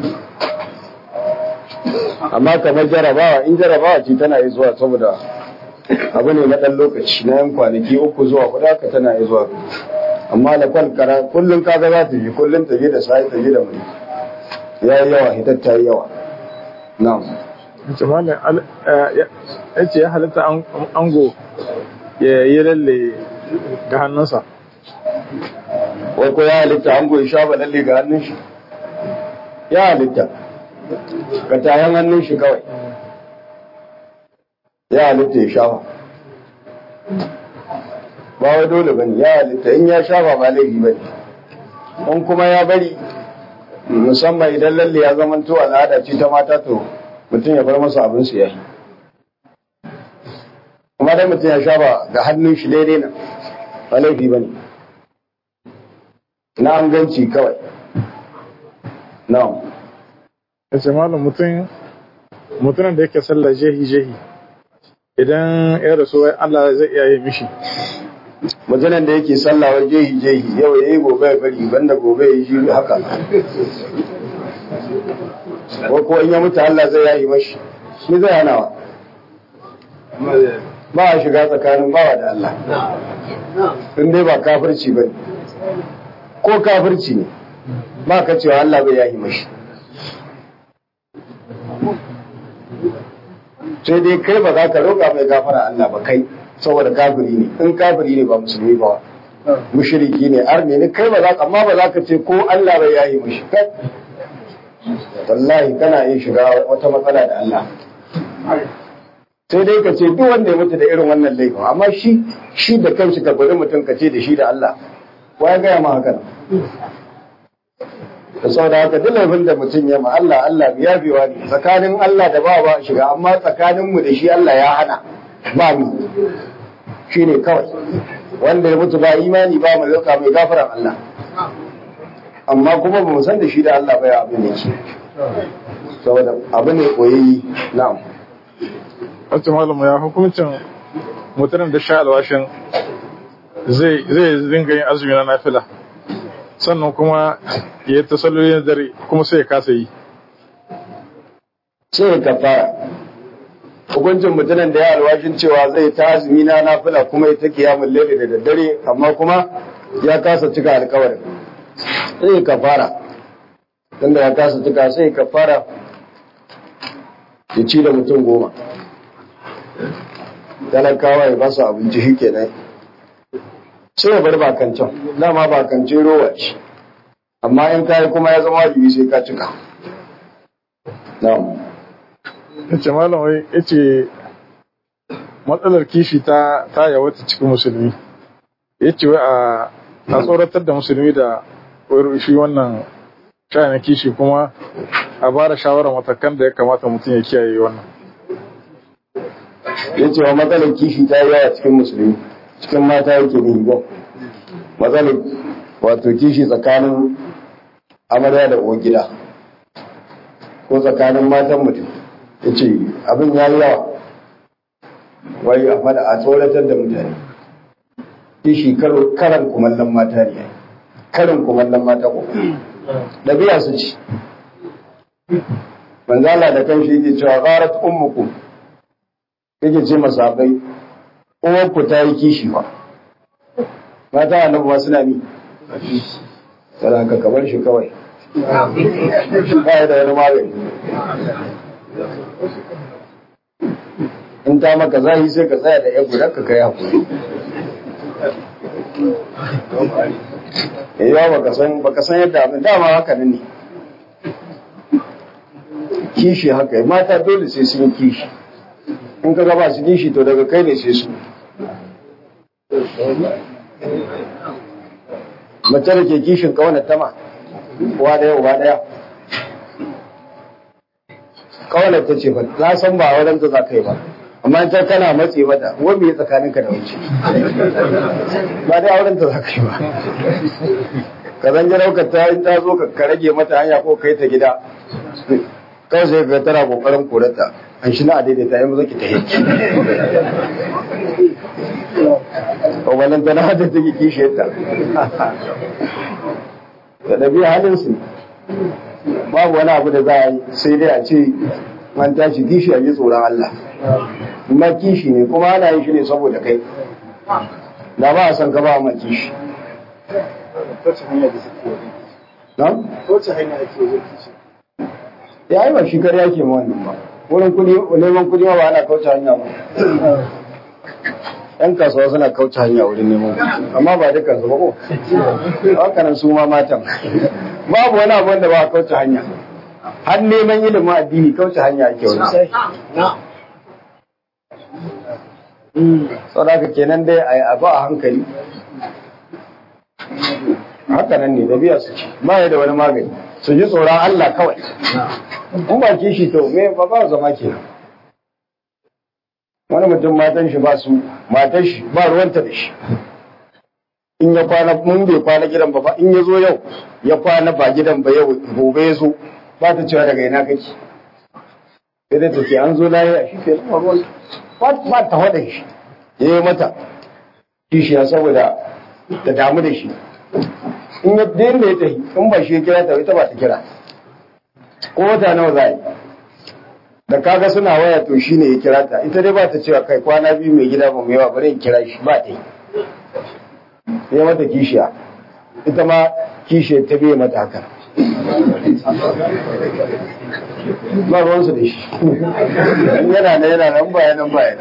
Speaker 1: amma kamar jarabawa in jarabawa ce tana yi zuwa saboda abu ne na ɗan lokaci na yan kwanaki uku zuwa huɗu haka tana yi zuwa amma da kwalkara kullum kaga za ta yi kullum ta je da sai ta je da muri ya yi yawa hitar ta yi yawa na'am
Speaker 2: ya ce malam al- eh, ya ya ce ya halatta an- ango ya yi lalle ga hannunsa
Speaker 1: wai ko ya halitta an goyi shafa lalle ga hannun shi ya halitta ka tayan hannun shi kawai ya halitta ya shafa ba wai dole bane ya halitta in ya shafa ba laifi bane in kuma ya bari musamman idan lalle ya zama to al'ada ce ta mata to mutum ya bar masa abin su yayi kuma dai mutum ya shafa ga hannun shi daidai nan ba laifi bane na an ganci kawai na'am
Speaker 2: ya ce malam mutum mutumin da yake sallah jehi jehi idan ya rasu wai Allah zai iya yi mishi
Speaker 1: mutumin da yake sallawar jehi jehi yau ya yi gobe ya bari banda gobe ya yi shi haka ko ko in ya mutu Allah zai yayi mashi shi zai hanawa ba a shiga tsakanin bawa da Allah in dai ba kafirci ba ko kafirci ne ba ka cewa Allah bai yayi mashi sai dai kai ba za ka roƙa mai gafara Allah ba kai saboda kafiri ne in kafiri ne ba musulmi ba mushriki ne arne ne kai ba za ka amma ba za ka ce ko Allah bai yayi mashi kai wallahi kana iya shiga wata matsala da Allah sai dai ka ce duk wanda ya mutu da irin wannan laifin amma shi shi da kanshi ka bari mutum ka ce da shi da Allah wa ya gaya ma haka nan da saboda haka duk laifin da mutum ya ma Allah Allah ya biwa ne tsakanin Allah da ba ba shiga amma tsakanin mu da shi Allah ya hana ba mu shi ne kawai wanda ya mutu ba imani ba mu zauka mai gafaran Allah amma kuma ba mu san da shi da Allah ba ya abin da yake saboda abu ne koyayi na'am
Speaker 2: wacce malamu ya hukuncin mutumin da sha alwashin zai zai dinga yin azumi na nafila sannan kuma ya yi tasallolin dare kuma sai ya kasa yi
Speaker 1: sai ka fara hukuncin mutumin da ya alwashin cewa zai ta azumi na nafila kuma ya ta kiyamun laili da daddare amma kuma ya kasa cika alkawarin sai ka fara tunda ya kasa cika sai ka fara ya ci da mutum goma talakawa ya ba su abinci shi kenan sai ya bar bakancan dama bakance rowa ce amma in kayi kuma ya zama wajibi sai ka cika na'am
Speaker 2: yace malam wai yace matsalar kishi ta ta yawata cikin musulmi yace wai a a tsoratar da musulmi da wai shi wannan shayin kishi kuma a bara shawarar matakan da ya kamata mutum ya kiyaye wannan
Speaker 1: ya ce wa matsalar kishi ta yi yawa cikin musulmi cikin mata yake ne ba matsalar wato kishi tsakanin amarya da uwar gida ko tsakanin matan mutum ya ce abin ya yi yawa wai a fada a tsoratar da mutane kishi karan kumallon mata ne karin kumallon mata ko ɗabi'a su ci manzala da kan shi yake cewa gharat ummukum yake ce masabai uwanku ta yi kishi ba mata annabi ma suna ni tsara ka kamar shi kawai ba da wani magani in ta maka zahi sai ka tsaya da yan gudan ka kai hakuri yawa baka san baka san yadda abin dama haka ne kishi haka mata dole sai sun kishi in ka gaba su kishi to daga kai ne sai su mace da ke kishin kawana tama uwa daya uba daya kawana ta ce ba na san ba wurin ta za ka yi ba amma ta kana matse mata wani ya tsakanin ka da wuce ba dai auren ta za ka yi ba ka zan jira ta in ta zo ka rage mata hanya ko kai ta gida kawai sai ka tana kokarin korata an shi na a daidaita yi maza ki ta hiki wannan tana hada ta ki kishe ta da ɗabi'a halin su babu wani abu da za a yi sai dai a ce man tashi kishi a ji tsoron Allah ma kishi ne kuma ana yin shi ne saboda kai da ba a san ka ba ma kishi
Speaker 2: Wace hanya ake yin kishi?
Speaker 1: ya yi ba shi kar yake ma wannan ba wurin kudi neman kudi ma ba ana kauce hanya ba yan kasuwa suna kauce hanya wurin neman kudi amma ba dukkan su ba ko haka nan su ma matan babu wani abu wanda ba a kauce hanya har neman ilimin addini kauce hanya ake wani sau da kenan dai a yi abu a hankali haka nan ne da biya su ci ba ya da wani magani su ji tsoron Allah kawai in ba kishi to me ba ba zama ke wani mutum matan shi ba su matan shi ba ruwanta da shi in ya kwana mun bai kwana gidan ba in ya zo yau ya kwana ba gidan ba yau gobe ya zo ba ta cewa daga ina kake sai dai ta ce an zo lafiya shi ke zama ruwan ba ta faɗa shi ya yi mata kishiya saboda ta damu da shi in ya daina ya tafi in ba shi ya kira ta ita ba ta kira ko wata nawa za yi da kaga suna waya to shine ya kira ta ita dai ba ta cewa kai kwana biyu mai gida ba mai yawa bari in kira shi ba ta yi ya mata kishiya ita ma kishiya ta biye mata haka ba ruwansu da shi yana nan yana nan baya nan baya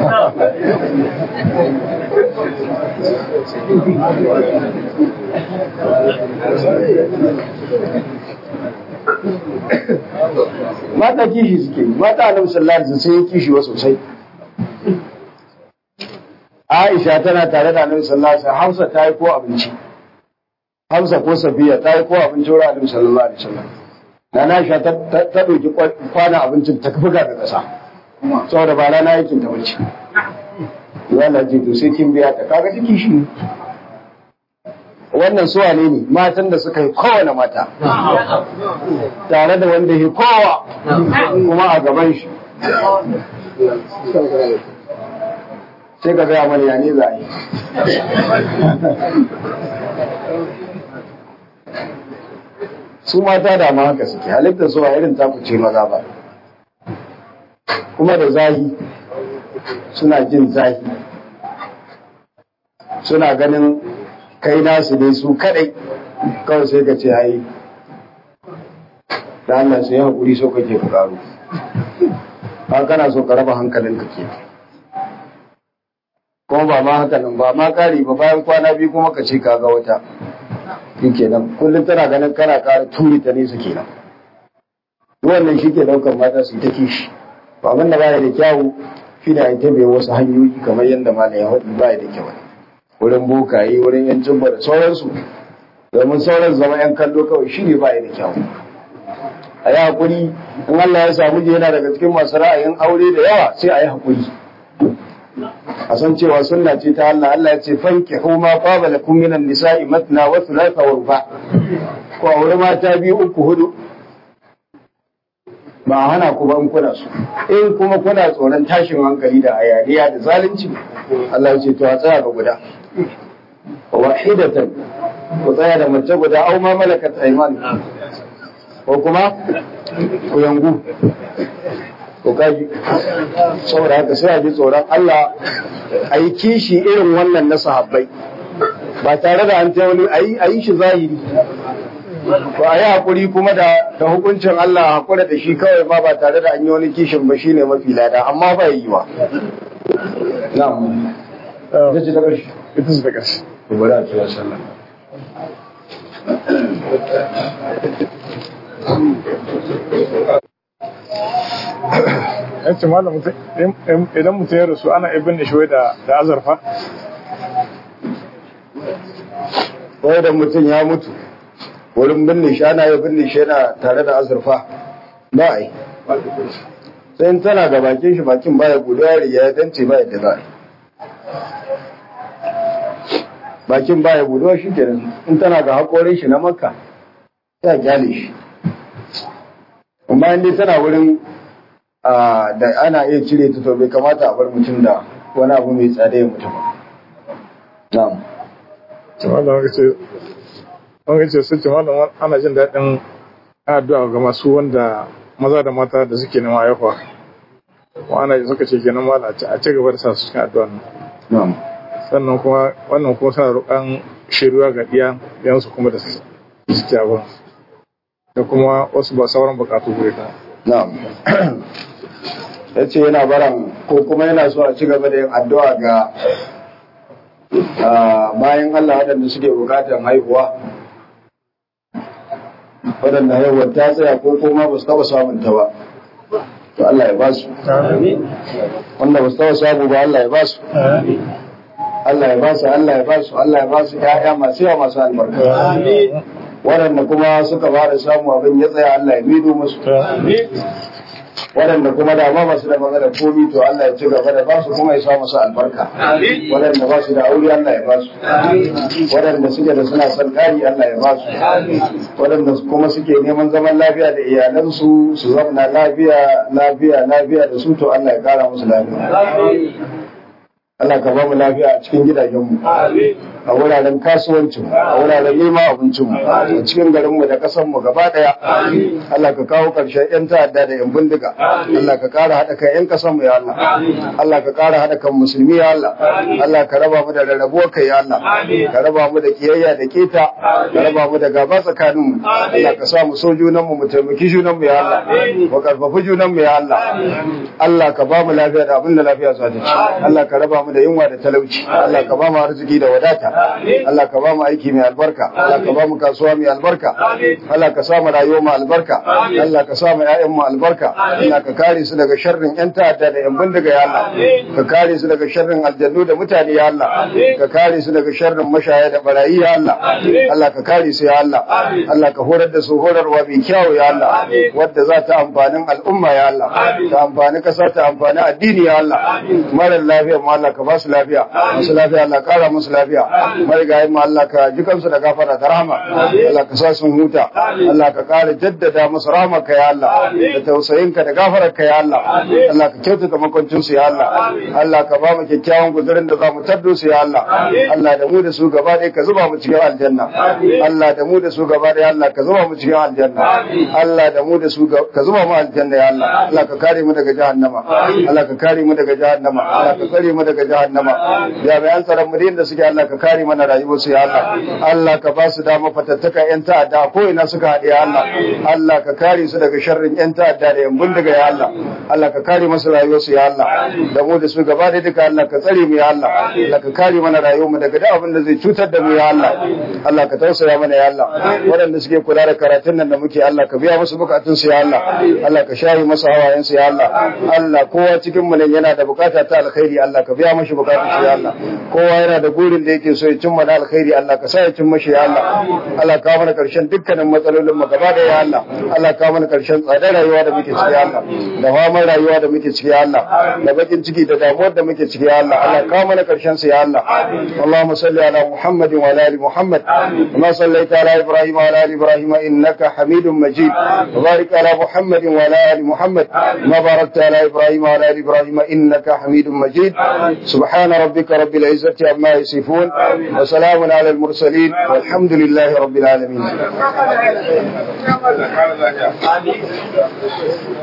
Speaker 1: mata kishi suke mata annabi sallallahu alaihi wasallam sai kishi wa sosai Aisha tana tare da annabi sallallahu alaihi wasallam Hafsa ta yi ko abinci Hafsa ko Safiya ta yi ko abinci wurin annabi sallallahu alaihi wasallam Nana Aisha ta ta dauki kwana abincin ta buga da kasa saboda ba rana yakin ta bace Allah ce to sai kin biya ta kaga take shi wannan suwa ne ne matan da suka yi kowane mata tare da wanda ya kowa kuma a gaban shi sai ka gaya mana ne za a yi su mata da ma haka suke halittar su a irin takuce maza ba kuma da zahi suna jin zahi suna ganin kai nasu ne su kadai kawai sai ka ce ai da Allah sai hakuri so kake ku karo ba kana so ka raba hankalin ka ke kuma ba ma haka nan ba ma kari ba bayan kwana biyu kuma ka ce ka ga wata kenan kullum tana ganin kana kara turi ta nesa kenan wannan shi ke daukar mata su yi ta kishi ba abin da baya da kyawu shi da ita bai wasu hanyoyi kamar yadda malam ya haɗu baya da kyau wurin bokaye wurin yan jimba da sauransu domin sauran zama yan kallo kawai shi ne baya da kyau a yi haƙuri in Allah ya samu yana daga cikin masu ra'ayin aure da yawa sai a yi haƙuri a san cewa sunna ce ta Allah Allah ya ce fanki huma qaba lakum minan nisa'i matna wa thulatha wa ruba ko aure mata biyu uku hudu ba a hana ku ba in kuna so in kuma kuna tsoron tashin hankali da hayaniya da zalunci Allah ya ce to a tsaya ga guda wahidatan ku tsaya da mace guda au ma malakat aymanu ko kuma ku yangu ko kaji saboda haka sai a ji tsoron Allah a yi kishi irin wannan na sahabbai ba tare da an ta wani a yi shi zahiri ba a yi haƙuri kuma da da hukuncin Allah haƙura da shi kawai ma ba tare da an yi wani kishin ba shine mafi lada amma ba yi wa na'am ita ce ta ƙarshe
Speaker 2: ita ce ta ƙarshe
Speaker 1: bari a kira sallah
Speaker 2: ya ce malam mutum idan mutum ya rasu ana ibin da shi da da azurfa
Speaker 1: wai da mutum ya mutu wurin binne shi ana yi binne shi yana tare da azurfa ba a yi sai in tana ga bakin shi bakin baya gudu ya riga ya dance ba yadda za a yi bakin baya gudu shi kenan in tana ga haƙorin shi na makka ya gyale shi amma in dai tana wurin a, da ana iya cire ta to bai kamata a bar mutum da wani abu mai tsada ya mutu ba na'am
Speaker 2: ce malam wanga ce wanga ce sun ce malam ana jin daɗin addu'a ga masu wanda maza da mata da suke nema haihuwa wa ana suka ce kenan malam a ci- a ci gaba da sa su cikin addu'a nan
Speaker 1: na'am
Speaker 2: sannan kuma wannan kuma suna roƙon shiruwa ga ɗiya yansu kuma da su suke abin da kuma wasu ba sauran buƙatu gure ta
Speaker 1: Na'am. ya ce yana baran ko kuma yana so a ci gaba da yin addu'a ga ah, bayan Allah waɗanda suke bukatar haihuwa waɗanda haihuwar ta tsaya ko kuma ba su taɓa samun ta ba to Allah ya ba su wanda ba su taɓa samu ba Allah ya ba su Allah ya ba su Allah ya ba su Allah ya ba su ƴaƴa masu yawa masu albarka waɗanda kuma suka ba da samu abin ya tsaya Allah ya mido musu waɗanda kuma da ma basu da magana komi to Allah ya ci gaba da basu kuma ya sa musu albarka waɗanda ba su da aure Allah ya basu waɗanda suke da suna son ƙari Allah ya basu waɗanda kuma suke neman zaman lafiya da iyalansu su zauna lafiya lafiya lafiya da su to Allah ya kara musu lafiya Allah ka ba mu lafiya a cikin gidajenmu a wuraren kasuwancinmu a wuraren neman abincinmu a cikin garinmu da ƙasarmu gaba ɗaya Allah ka kawo ƙarshen 'yan ta'adda da 'yan bindiga Allah ka ƙara haɗa kan 'yan ƙasarmu ya Allah Allah ka ƙara haɗa kan musulmi ya Allah Allah ka raba mu da rarrabuwar kai ya Allah ka raba mu da kiyayya da keta ka raba mu da gaba tsakaninmu Allah ka sa mu so junanmu mu taimaki junanmu ya Allah mu karfafi junanmu ya Allah Allah ka ba mu lafiya da abin da lafiya za ta ci Allah ka raba mu da yunwa da talauci Allah ka ba mu arziki da wadata Allah ka ba mu aiki mai albarka Allah ka ba mu kasuwa mai albarka Allah ka sa mu rayuwa mai albarka Allah ka sa mu ƴaƴan mu albarka Allah ka kare su daga sharrin ƴan ta'adda da ƴan bindiga ya Allah ka kare su daga sharrin aljannu da mutane ya Allah ka kare su daga sharrin mashaya da barayi ya Allah Allah ka kare su ya Allah Allah ka horar da su horarwa mai kyau ya Allah wadda za ta amfanin al'umma ya Allah ta amfani kasa ta amfani addini ya Allah mara lafiya mu Allah ka ba su lafiya masu lafiya Allah kara musu lafiya marigayi mu Allah ka ji kansu da gafara da rahama Allah ka sa sun huta Allah ka kara jaddada musu rahmarka ya Allah da tausayinka da gafararka ya Allah Allah ka kyautata makwancin su ya Allah Allah ka ba mu kyakkyawan guzurin da za mu taddo su ya Allah Allah da mu da su gaba ɗaya ka zuba mu cikin aljanna Allah da mu da su gaba ɗaya Allah ka zuba mu cikin aljanna Allah da mu da su ka zuba mu aljanna ya Allah Allah ka kare mu daga jahannama Allah ka kare mu daga jahannama Allah ka kare mu daga jahannama jami'an tsaron mu da suke Allah ka kare mana rayuwar su ya Allah Allah ka ba su dama fatattaka yan ta'adda ko ina suka haɗe ya Allah Allah ka kare su daga sharrin yan ta'adda da yan bindiga ya Allah Allah ka kare masu rayuwar su ya Allah da mu da su gaba da duka Allah ka tsare mu ya Allah Allah ka kare mana rayuwar mu daga duk abin da zai cutar da mu ya Allah Allah ka tausaya mana ya Allah waɗanda suke kula da karatun nan da muke Allah ka biya musu bukatun su ya Allah Allah ka share masu hawayen su ya Allah Allah kowa cikin mu nan yana da bukata ta alkhairi Allah ka biya mashi bukatun su ya Allah kowa yana da gurin da yake so ya cimma na alkhairi Allah ka sa ya cimma shi ya Allah Allah ka mana karshen dukkanin matsalolin mu gaba da ya Allah Allah ka mana karshen tsadar rayuwa da muke ciki ya Allah da faman rayuwa da muke ciki ya Allah da bakin ciki da damuwar da muke ciki ya Allah Allah ka mana karshen su ya Allah Allahumma salli ala Muhammadin wa ala ali Muhammad kama sallaita ala Ibrahim wa ala ali Ibrahim innaka Hamidum Majid wa barik ala Muhammadin wa ala ali Muhammad kama barakta ala Ibrahim wa ala ali Ibrahim innaka Hamidum Majid سبحان ربك رب العزة عما يصفون وسلام على المرسلين والحمد لله رب العالمين